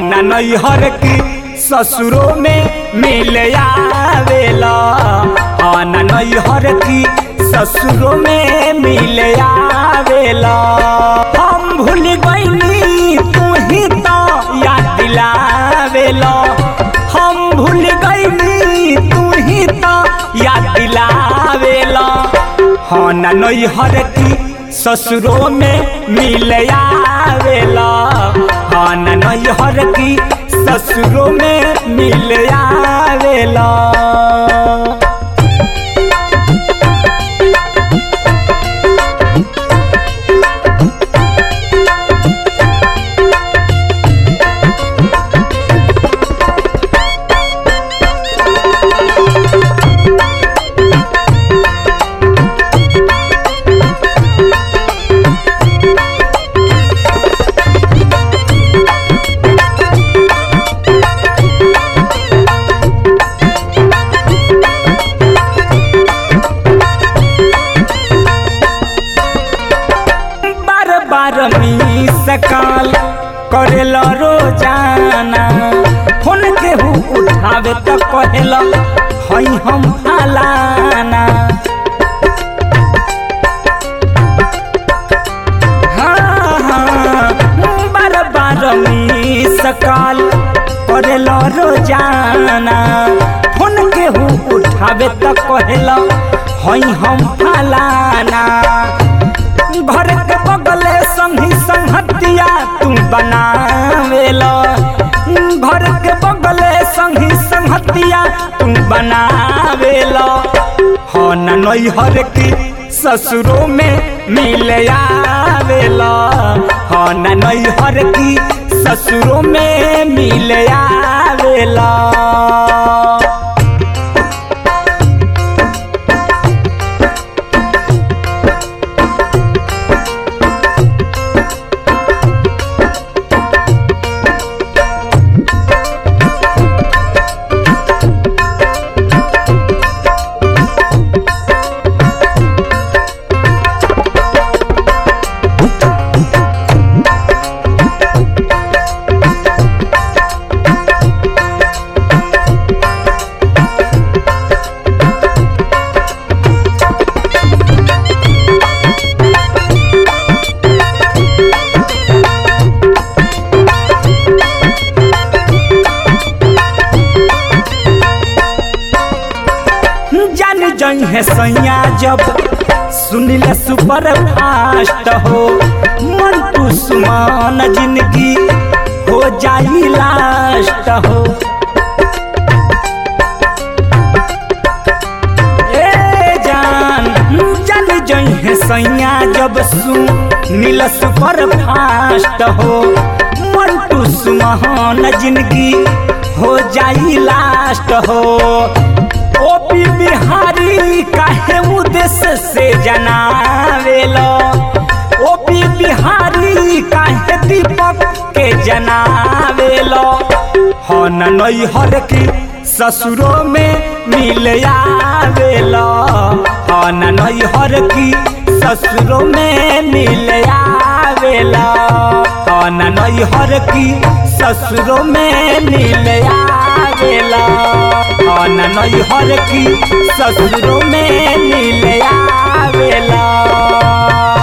न नैहर की ससुरों में मिल आवेला हाँ न नैहर की ससुरों में मिल आवेला हम भूल गईनी तू ही तो याद दिलावेला हम भूल गईनी तू ही तो याद दिलावेला हाँ न नैहर की ससुरों में मिल आवेला हाँ न नैहर की ससुरों में मिल आवेला बार बार मी सकाल करेला रोजाना फोन केहू उठावे त कहेला हई हम फलाना हाँ, हाँ, बार बार मी सकाल करेला रोजाना फोन केहू उठावे त कहेला हई हम फलाना घर के बगले संगी संगतिया तू बनावेला घर के बगले संगी संगतिया तू बनावेला हो न नैहर की ससुरों में मिल आवेला हो न नैहर की ससुरों में मिल आवेला जान जई है सैया जब सुनिल सुपर फास्ट हो मन तू सुमान जिंदगी हो जाई लास्ट हो ए जान जान जई है सैया जब सुनिल सुपर फास्ट हो मन तू सुमान जिंदगी हो जाई लास्ट हो ओपी बिहारी काहे उद्देश्य से जनावेलो ओपी बिहारी काहे दीपक के जनावेलो हो न नैहर की ससुरों में मिल आवेलो हो न नैहर की ससुरों में मिल आवेला हो न नैहर की ससुरों में मिल आवेला हो न नैहर की ससुरों में मिल आवेला